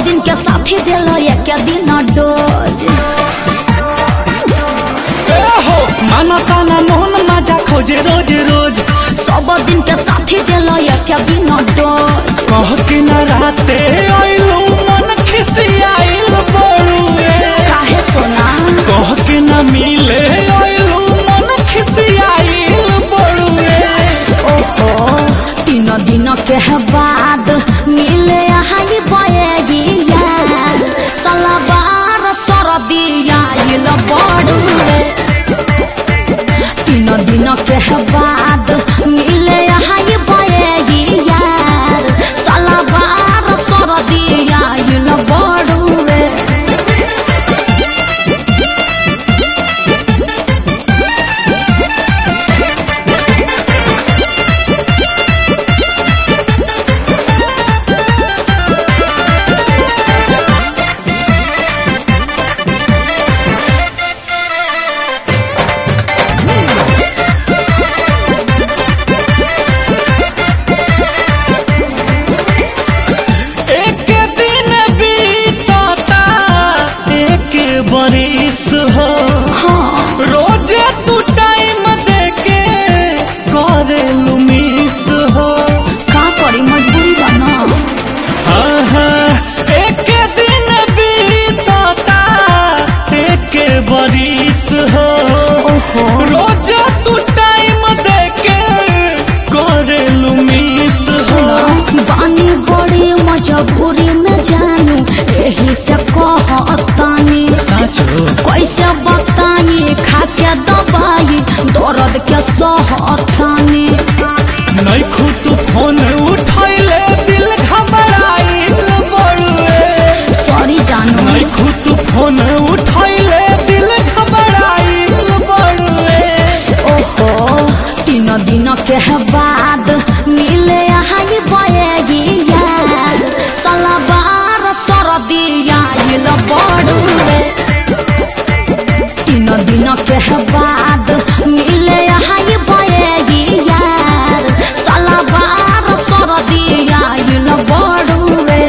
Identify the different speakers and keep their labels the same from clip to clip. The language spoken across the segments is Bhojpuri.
Speaker 1: दिन के साथी दिल एक दिन डोज
Speaker 2: ए हो माना ताना मोहन मजा खोजे रोज रोज
Speaker 1: सब दिन के साथी दिल एक दिन डोज
Speaker 2: कह के न राते आइलू मन खिसियाइल बड़ुए
Speaker 1: काहे सोना
Speaker 2: कह के न मिले आइलू मन खिसियाइल बड़ुए
Speaker 1: ओहो तीन दिन के बाद मिले हाई बयगिया सलवार सरदिया इल बड़ुए तीन दिन के बाद मिले हाई बयगिया सलवार सरदिया इल बड़ुए
Speaker 2: एक दिन बीतता एक बरिस हो
Speaker 1: हाँ
Speaker 2: रोज तू टाइम देके करेलू मिस हो
Speaker 1: का करी मजबूरी बना
Speaker 2: हाँ हाँ एक दिन बीतता एक बरिस हो
Speaker 1: ओहो
Speaker 2: रोज तू टाइम देके करेलू मिस हो
Speaker 1: बानी बड़ी मजबूरी में जानू यही से कहतानी
Speaker 2: साचो
Speaker 1: कैसे बताई खा के दवाई दर्द के सहतानी
Speaker 2: नहीं खुद फोन उठैले दिल घबराइल बड़ुए
Speaker 1: सॉरी जानू
Speaker 2: नहीं खुद फोन उठैले दिल घबराइल बड़ुए
Speaker 1: ओहो तीन दिन के बाद मिले हाई बयगिया सलवार सरदिया इल बड़ुए तीन दिन के बाद मिले हाई बयगिया सलवार सरदिया इल बड़ुए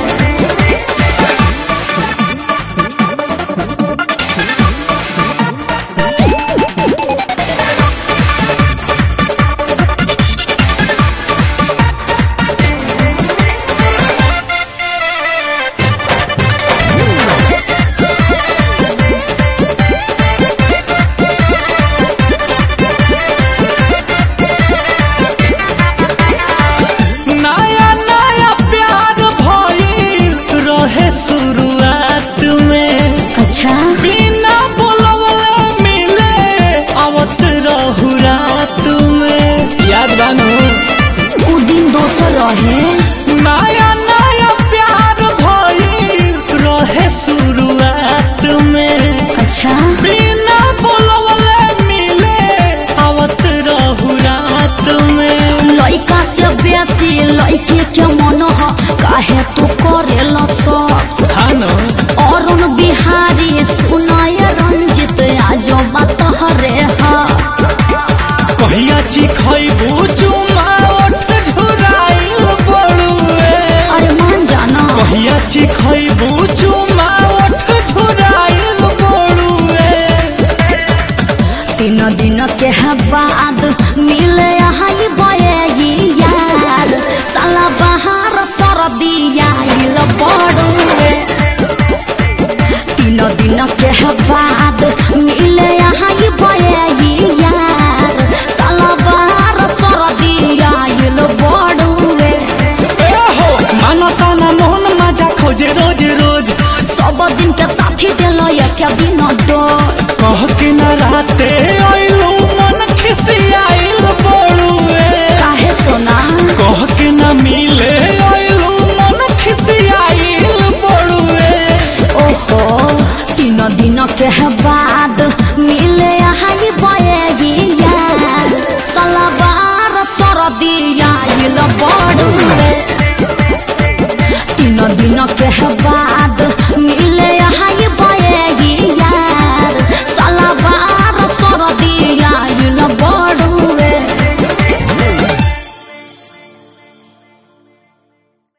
Speaker 2: नया नया प्यार भइल रहे शुरुआत में
Speaker 1: अच्छा
Speaker 2: बिना बोलवले मिले आवत रहू रात में याद बानो
Speaker 1: उ दिन दोसर रहे
Speaker 2: नया नया प्यार भइल रहे शुरुआत में
Speaker 1: अच्छा
Speaker 2: बिना बोलवले मिले आवत रहू रात में
Speaker 1: लइका से बेसी लइके के मन ह काहे तू करेल सब
Speaker 2: हानो
Speaker 1: अरुण बिहारी सुनय रंजित आज बात हरे ह
Speaker 2: कहिया चिखैबू चुमा ओठ झुराइल बड़ुए
Speaker 1: अरे मान जाना
Speaker 2: कहिया चिखैबू चुमा ओठ झुराइल बड़ुए
Speaker 1: तीन दिन के बाद मिले हाई बयगिया साला बहार सरदिया इल बड़ुए तीन दिन के बाद मिले हाई बयगिया साला बहार सरदिया इल बड़ुए
Speaker 2: ए हो माना ताना मोहन मजा खोजे रोज रोज
Speaker 1: सब दिन के साथी दिल एक दिन डोर
Speaker 2: कह के न राते आइलू मन खिसियाइल बड़ुए
Speaker 1: काहे सोना
Speaker 2: कह के न मिले आइलू मन खिसियाइल बड़ुए
Speaker 1: ओहो तीन दिन के बाद मिले हाई बयगिया सलवार सरदिया इल बड़ुए तीन दिन के बाद